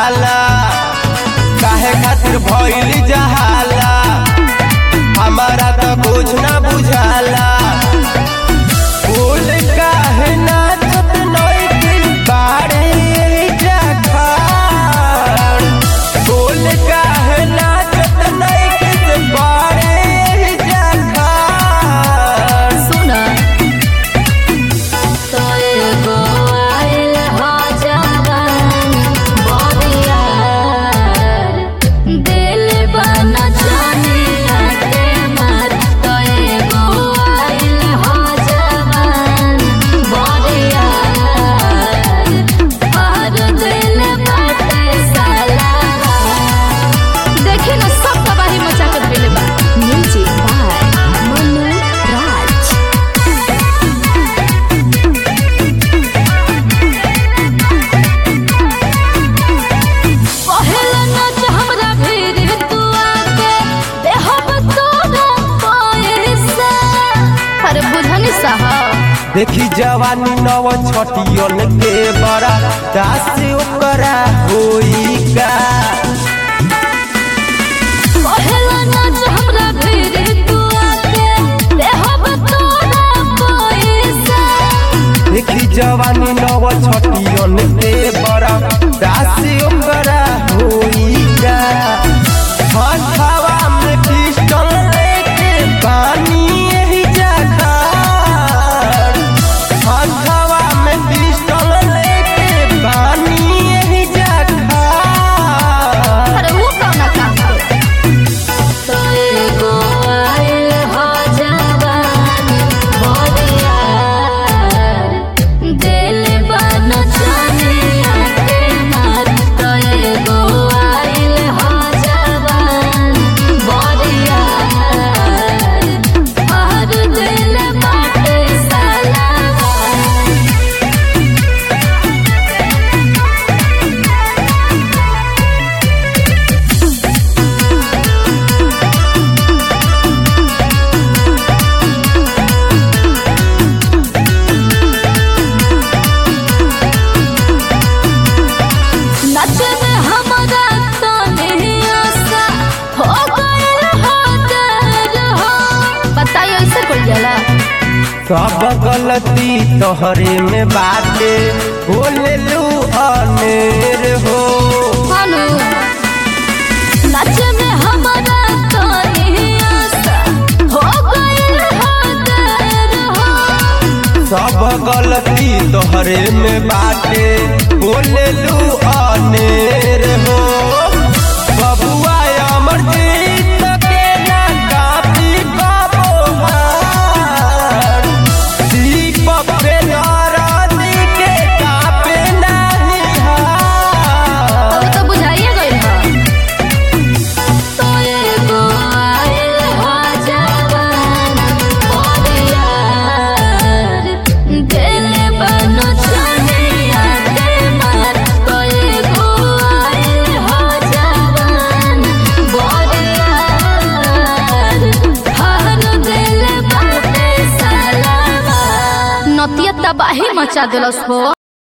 हाला काहे खातिर भइल जहाला हमारा तो कुछ ना बुझाला फूल काहे नाचत नइखे बाड़े जखाड़ फूल काहे नाचत नइखे से बाड़े जखाड़ सुना तो एगो आइल हो जवान बरियार दिल बना जानिया के मार तो एगो आइल हो जवान बरियार और दिल बाटे साला देखी ना सब तबाही मचा कर देले बा म्यूजिक बाय मनु राज पहला नाच हमरा भीड़ तू आके देहब तोरा पैसा अरे बुझनी साहब देखी जवानी नव छटियन के बड़ा दास ओकरा होई का पहला नाच हमरा भीड़ तू आके देहब तोरा पैसा देखी जवानी नव छटियन के बड़ा दास ओकरा होई का हथवा में पिस्टल लेके पानी यही जखाड़ हथवा में पिस्टल लेके पानी यही जखाड़ अरे वो कौना काम करे तो एगो आइल हो जवान बरियार दिल बन जानिया के मार तो एगो आइल हो जवान बरियार और दिल बाटे साला नचे में हमारा तने आशा हो गइल हो डर हो बताइए ऐसे कोई जाला सब गलती तोहरे में बाटे बोले लू अनेर हो भानु नचे में हमारा तने आशा हो गइल हो डर हो सब गलती तोहरे में बाटे बोले लू अनेर हो बबुआ अमर जीत के ना काफी बाबो हार दीपक पे नाराजी के कापे नहीं हार अब तो बुझाइए गइल बा तो एगो आइल हो जवान बरियार दिल बन जानिया के मार तो एगो आइल हो जवान बरियार हर दिल बाटे साला नतिया तबाही मचा देलस हो